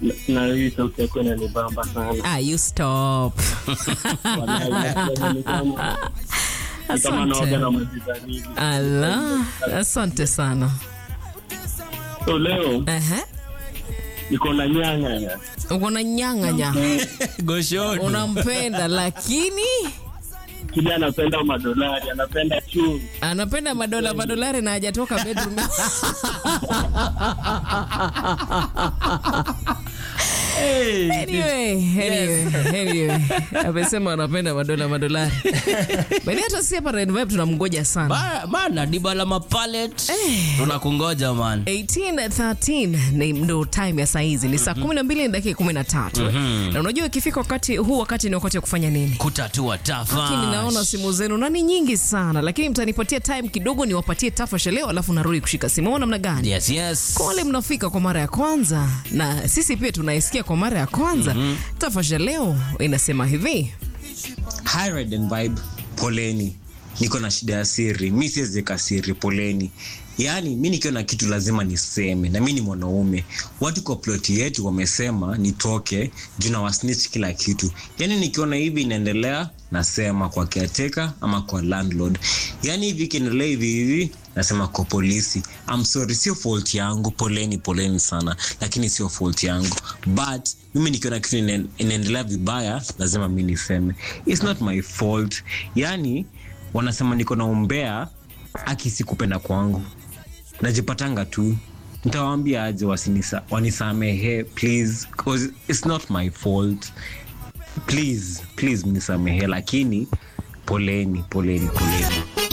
na hii sauti yako inanibamba sana. Ah, you stop. Wallahi, nasema ni kama- ni kama naoga na maji baridi. Ala, asante sana. So leo Ehe. niko na nyanya Uko na nyang'anya, Goshoni. unampenda lakini kile anapenda madolari, anapenda chumvi. anapenda madola madolari na hajatoka bedroom. Anyway, anyway, anyway. Amesema anapenda madola madolari. Bali hata si hapa Red Vibe tunamngoja sana. Ba- Mana dibala mapalet. Tunakungoja man. 18:13 ni ndo time ya saa hizi ni saa 12 na dakika 13 na unajua ikifika wakati huu wakati ni wakati wa kufanya nini Kutatua tafa. lakini naona simu zenu na ni nyingi sana lakini mtanipatia time kidogo niwapatie tafasha leo alafu narudi kushika simu au namna gani Yes, yes. kwa wale mnafika kwa mara ya kwanza na sisi pia tunaisikia kwa mara ya kwanza tafasha leo inasema hivi Hi Ride and Vibe, poleni. Niko na shida ya siri, mi siwezi weka siri, poleni. Yaani mi nikiwa na kitu lazima niseme, na mi ni mwanaume. Watu kwa ploti yetu wamesema nitoke juu na wasnitch kila kitu. Yaani nikiona hivi inaendelea, nasema kwa caretaker ama kwa landlord. Yaani hivi ikiendelea hivi hivi, nasema kwa polisi. I'm sorry, sio fault yangu, poleni, poleni sana, lakini sio fault yangu. But mimi nikiona kitu ina- inaendelea vibaya, lazima mi niseme. It's not my fault. Yaani wanasema niko na umbea akisi kupenda kwangu najipatanga tu ntawaambia aje wasinisa- wanisamehe please 'cause it's not my fault please please mnisamehe lakini poleni poleni poleni